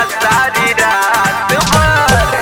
सारी रात भर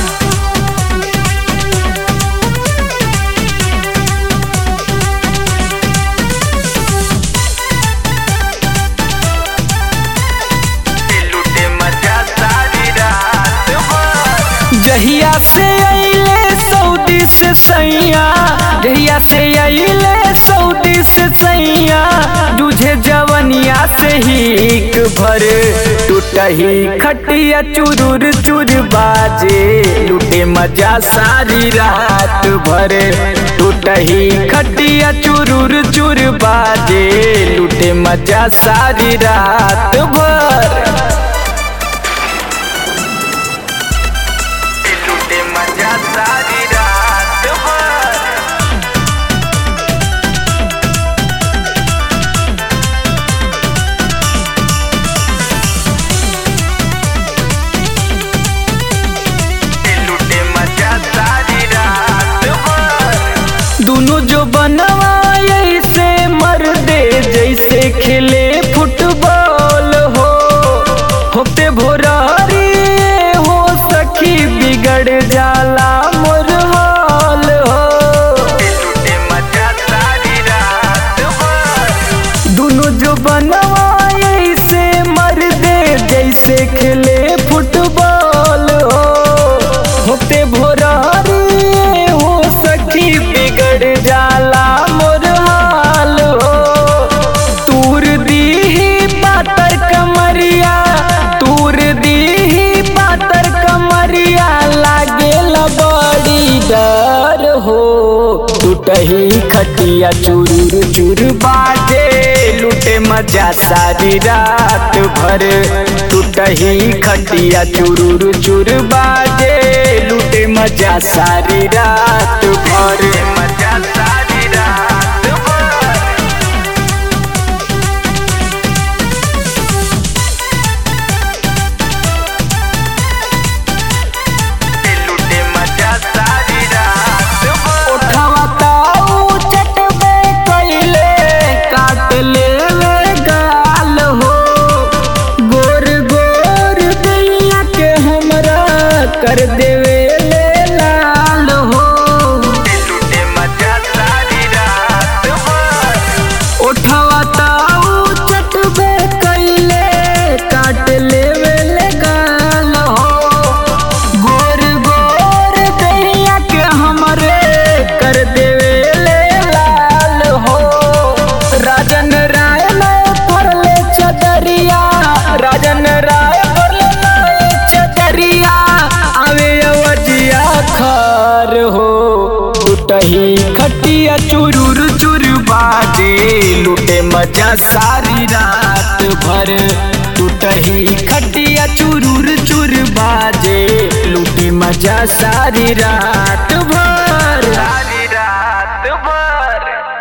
लूटे मजा सारी रात भर जहिया से अइले सऊदी से सैया जहिया से अइले सऊदी से सैया तुझे जवनिया से ही भर टूटही खटिया चुरुर चुर बाजे लूटे मजा सारी रात भर टूटही खटिया चुरुर चुर बाजे लूटे मजा सारी रात भर लूटे मजा सारी रात भर लूटे मजा सारी रात भर दोनों जो बनवाए से मर दे जैसे खेले फुटबॉल हो होते भोरारी हो सखी बिगड़ जाला मोर हाल हो लूटे मजा सारी रात भर दोनों जो बनवाए से मर दे जैसे खेले फुटबॉल हो होते भोरारी हो सखी बिगड़ जाला मोर हाल हो तूर दीही पातर कमरिया तूर दीही पातर कमरिया लागे बड़ी डर हो टूटही खटिया चूर चूर बाजे लूटे मजा सारी रात भर टूटही खटिया चुरुर चुर बाजे लूटे मजा सारी रात भर मजा सारी रात भर लूटे मजा सारी रात भर उठावा ताऊ चटबे कइले काट लेवे गाल हो गोर गोर दैया के हमरा कर देवे ले लाल हो लूटे मजा सारी रात भर उठावा ताऊ चटबे कइले काट लेवे ले गाल हो गोर गोर दैया के हमरे कर देवे ले लाल हो राजन राय में पड़ले चदरिया राजन राय पड़ले चदरिया आवे अवजिया खार हो टूटही खटिया चुरुर चुर बाजे लूटे मजा सारी रात भर टूटही खटिया चुरुर चुर बाजे लूटे मजा सारी रात भर